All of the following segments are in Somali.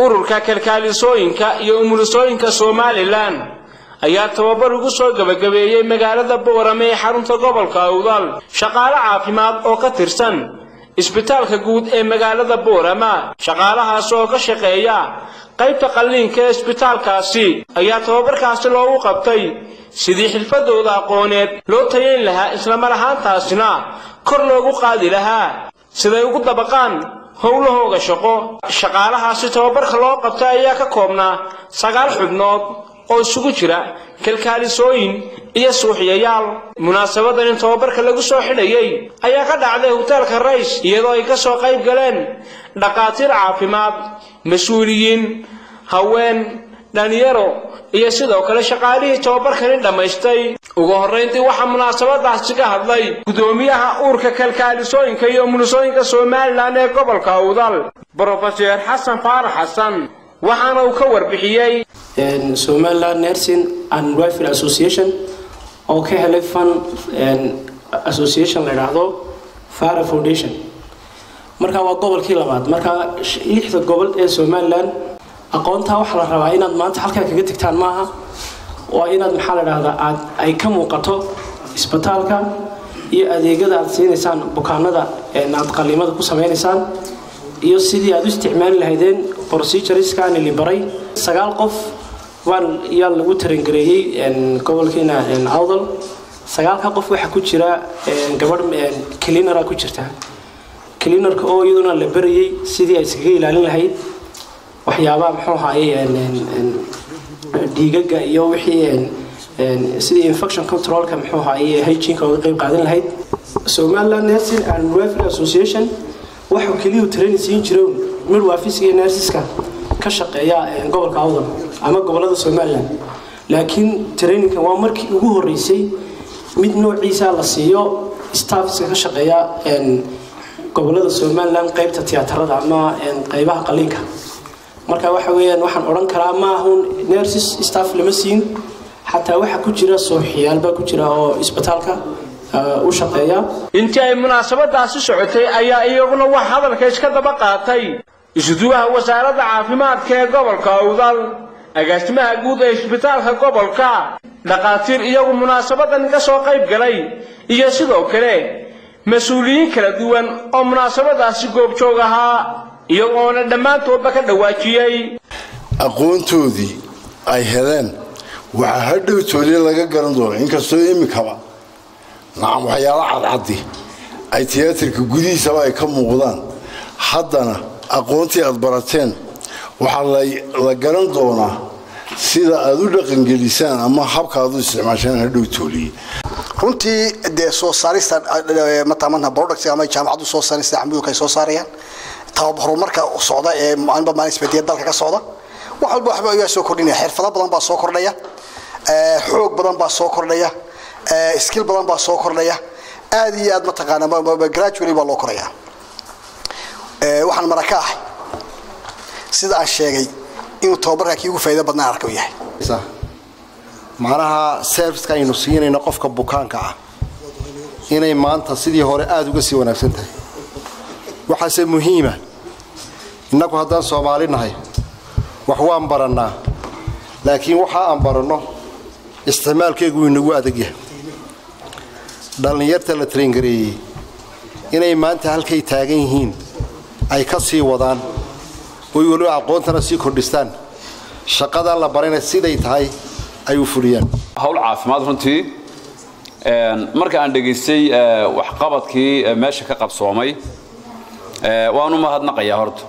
ururka kalkaalisooyinka iyo umulisooyinka somalilan ayaa tababar ugu soo gebagabeeyey magaalada boorame ee xarunta gobolka awdal shaqaale caafimaad oo ka tirsan isbitaalka guud ee magaalada boorama shaqaalahaas oo ka shaqeeya qaybta qalliinka ee isbitaalkaasi ayaa tababarkaasi loogu qabtay sidii xirfadooda aqooneed loo tayayn lahaa islamar ahaantaasina kor loogu qaadi lahaa siday ugu dabaqaan howlahooga shaqo shaqaalahaasi tababarka loo qabtay ayaa ka koobnaa sagaal xubnood oo isugu jira kalkaalisooyin iyo suuxyayaal munaasabadan in tababarka lagu soo xidhayay ayaa ka dhacday hoteelka rays iyadoo ay ka soo qayb galeen dhakhaatiir caafimaad mas-uuliyiin haween dhalinyaro iyo sidoo kale shaqaalihii tababarkani dhammaystay ugu horrayntii waxaa munaasabadaasi ka hadlay gudoomiyaha uurka kalkaalisooyinka iyo umulisooyinka somalilan ee gobolka awdal brofeser xasan faarax xasan waxaana uu ka warbixiyey somaliland nursing and welfare association oo ka helay fan association la idhaahdo fara foundation marka waa gobolkii labaad marka lixda gobol ee somaliland aqoontaa waxaa la rabaa inaad maanta halkaa kaga tegtaan maaha waa inaad maxaa la dhahdaa aad ay ka muuqato isbitaalka iyo adeegyada aad siinaysaan bukaanada aad qaliimada ku sameynaysaan iyo sidii aad u isticmaali lahaydeen procedureskaani libaray sagaal qof waan yaa lagu tarangareeyey gobolkiina awdal sagaalka qof waxaa ku jira gabadh cleanara ku jirta cleanarka oo iyaduna la barayay sidii ay iskaga ilaalin lahayd waxyaabaha muxuu ahaaye dhiigaga iyo wixii sidii infection controlka muxuu ahaaye hygienka uga qayb qaadan lahayd somaliland nursing and welfare association waxuu keliyu training siin jiro midwafisiga iyo nursiska ka shaqeeya gobolka awdal ama gobolada somaliland laakiin trainingka waa markii ugu horeysay mid noociisa la siiyo staffska ka shaqeeya gobolada somaliland qaybta tiyaatarada ama qaybaha qaliinka marka waxa weeyaan waxaan odhan karaa maahun nurses staff lama siin xataa waxaa ku jira sooxiyaal baa ku jira oo isbitaalka u shaqeeya intii ay munaasabadaasi socotay ayaa iyaguna wax hadalka iska daba qaatay isuduwaha wasaaradda caafimaadka ee gobolka awdal agaasimaha guud ee isbitaalka gobolka dhakhaatiir iyagu munaasabadan ka soo qayb galay iyo sidoo kale mas-uuliyiin kala duwan oo munaasabadaasi goobjoog ahaa iyagoona dhammaantoodba ka dhawaajiyey aqoontoodii ay heleen waxaa hadhowtoodii laga garan doona inkastoo imikaba nacam waxyaala cadcaddi ay tiyaatarka gudihiisaba ay ka muuqdaan haddana aqoontii aad barateen waxaa la garan doonaa sida aad u dhaqangelisaan ama habka aad u isticmaashaan hadhowtoolii runtii dee soo saarista mataqaanaa products ama jaamacaddu soo saarista xamuudka ay soo saarayaan horumarka socda ee maalinba maalin isbediyada dalka ka socda wax walba waxba ayaa soo kordhinaya xirfado badan baa soo kordhaya xoog badan baa soo kordhaya skill badan baa soo kordhaya aad iyo aad mataqaanaa gradually baa loo koraya waxaan mara ka ahay sida aan sheegay inuu tababarka kii ugu faa'iido badnaa arka u yahay macnaha serviceka aynu siinayno qofka bukaanka ah inay maanta sidii hore aada uga sii wanaagsan tahay waxaase muhiima innagu haddaan soomaali nahay wax waan barannaa laakiin waxa aan baranno isticmaalkeegu wuu inagu adag yahay dhallinyarta la tarengareeyey inay maanta halkay taagan yihiin ay ka sii wadaan oy weliba aqoontana sii kordhistaan shaqadan la barayna siday tahay ay u fuliyaan hawl caafimaad runtii marka aan dhegaystay waxqabadkii meesha ka qabsoomay waanu mahadnaqayaa horta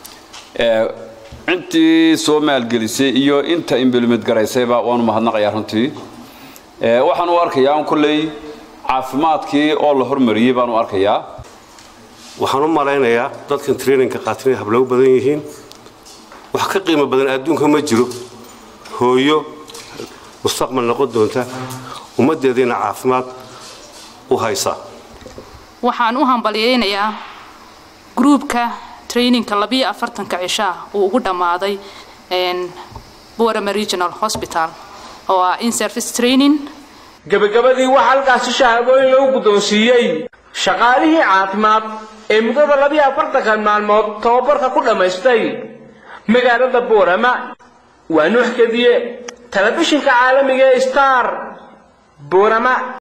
intii soo maalgelisay iyo inta implement garaysayba waanu mahadnaqayaa runtii waxaan u arkayaa un kolley caafimaadkii oo la hormariyey baan u arkayaa waxaan u malaynayaa dadkan traininka qaatinay hablow badan yihiin wax ka qiimo badan adduunka ma jiro hooyo mustaqbal noqon doonta ummaddeediina caafimaad u haysa waxaan u hambalyaynayaa gruubka traininka labiyo afartanka cishaa uu ugu dhammaaday borama regional hospital oo ah in service training gebagabadii waxaa halkaasi shahaadooyin lagu guddoonsiiyey shaqaalihii caafimaad ee muddada labiyo afartankan maalmood tababarka ku dhammaystay magaalada boorama waa nuux kadiye telefishinka caalamiga ee star boorama